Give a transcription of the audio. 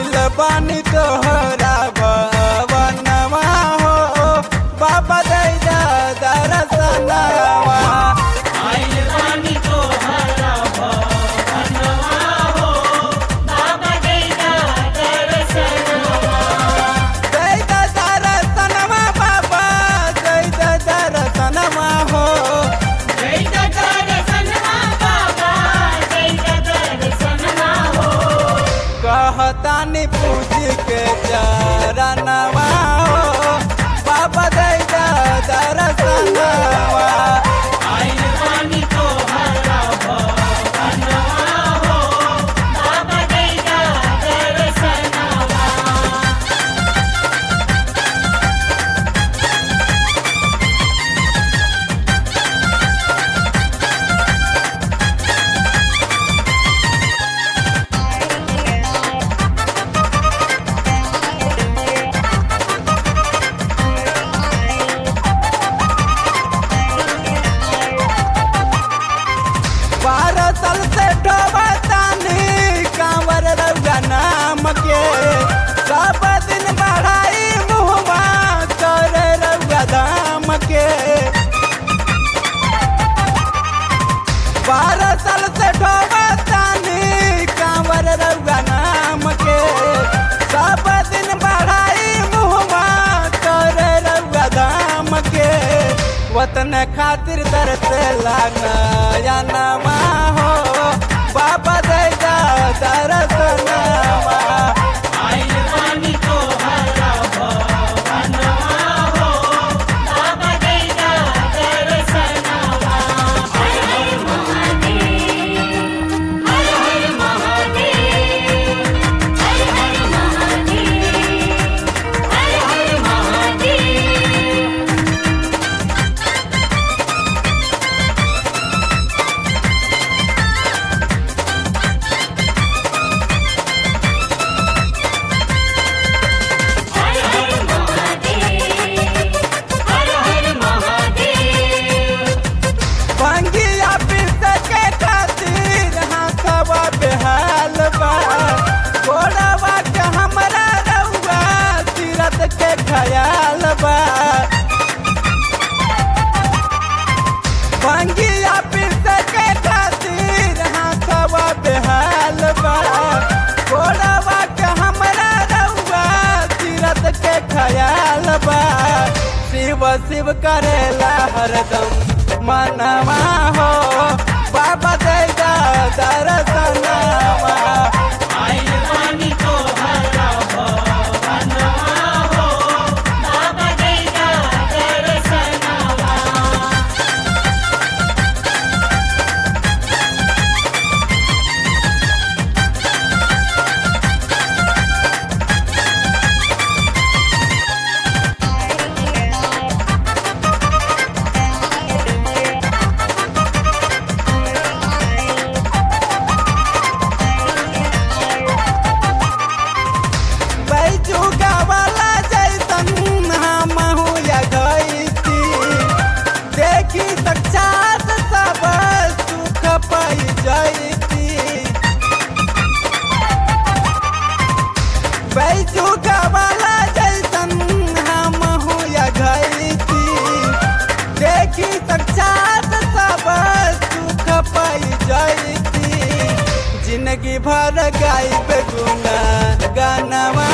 आइल बानी तोहरा भवनवा हो बाबा दैदा दरसनवा आइल बानी तोहरा भवनवा हो बाबा दैदा दर्शनवा दैदा दरसनवा बाबा दैदा दरसनवा हो दैदा दर्शनवा बाबा दैदा दर्शनवा हो कहतानी पूज के चरणवा हो बाबा दैदा दरसनवा आइल बानी तोहरा भवनवा हो बाबा दैदा दर्शनवा बारह साल से ढोबतानी कांवर रउआ नाम के सब दिन बढ़ाई मुहवा करे रउआ दाम के बारह साल से ढोबतानी कांवर रउआ नाम के सब दिन बढ़ाई मुहवा करे रउआ दाम के वतन खातिर दर्द लागना या नमा हो बाबा दैदा दरसनवा आइल बानी तोहरा भवनवा हो बाबा दैदा दर्शनवा हर हर महादेव हर हर महादेव हर हर महादेव हर हर महादेव हर हर महादेव हर हर महादेव पंगिया पिस के खातिर हाथवा बेहाल बा गोड़वा के हमरा रउआ तीरथ के खयाल बा पंगिया पिस के खातिर हाथवा बेहाल बा गोड़वा के हमरा रउआ तीरथ के खयाल बा शिव शिव करेला हरदम मनवा हो बाबा दैदा दरसनवा आइल बानी तोहरा भवनवा हो बाबा दैदा दर्शनवा बैजुगा वाला जैसन हमहू या गईती देखी साक्षात सब सुख पाई जैती बैजुगा वाला जैसन हमहू या गईती देखी साक्षात सब सुख पाई जैती जिंदगी भर गाइब गुना गानवा